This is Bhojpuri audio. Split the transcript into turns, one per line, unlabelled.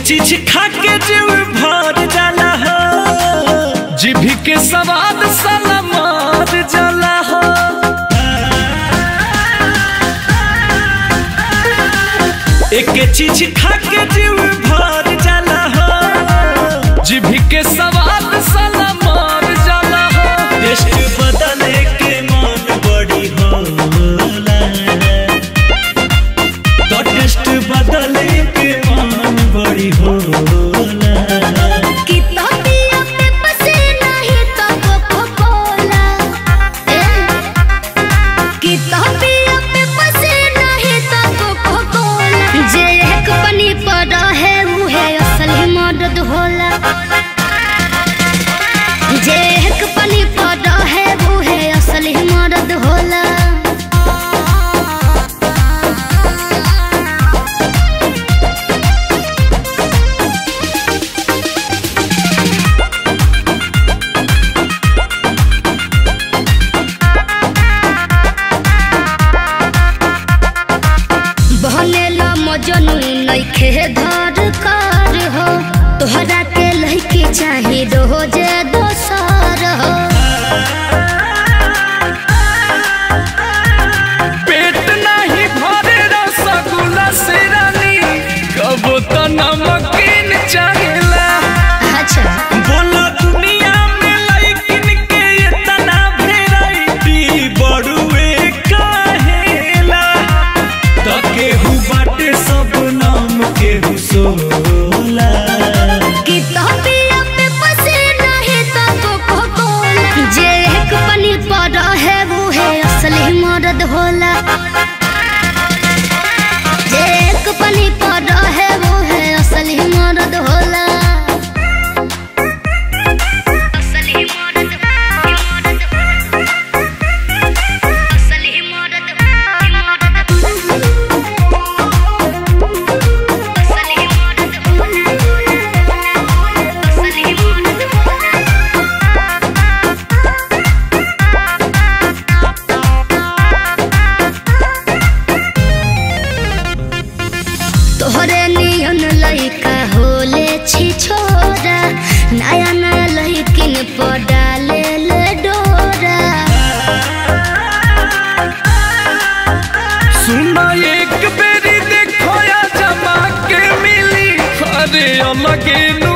चीज खा के जीव भर जाला हो जीभी के स्वाद साला मार जाला हो एक चीज खा के जीव भर जाला हो जीभी के स्वाद साला मार जाला हो टेस्ट बदले के मन बड़ी होला तो टेस्ट बदले के मन बड़ी होला
कि तबिया पे बसे नहीं तो कोको-कोला। ए, कि तबिया पे बसे नहीं तो कोको-कोला। जे एक पनी पर रहे उहे असली मदद होला जे एक पनी पर रहे उहे असली मदद होला बहनेला मजनू नइखे धर कर हो तोहरा के लइके चाही रोजे दोसर हो
पेट नहीं भरे रसगुल्ला से रानी कब तो नमकीन चाहेला
अच्छा
बोला दुनिया में लाइकिन के इतना वैरायटी बड़ुए काहेला तो केहू बाटे सब नाम केहू सोला
कि तबिया पे बसे नहीं तो कोको-कोला। जे एक पनी पर रहे उहे असली मदद होला जे एक पनी पर रहे उहे असली मदद होला असली मदद मदद असली मदद असली तोहरे नियन लइका होले छी छोरा नया नया लइकिन पर डाले ले डोरा
सुना एक बेरी देखो या जमा के मिली अरे अलगे नु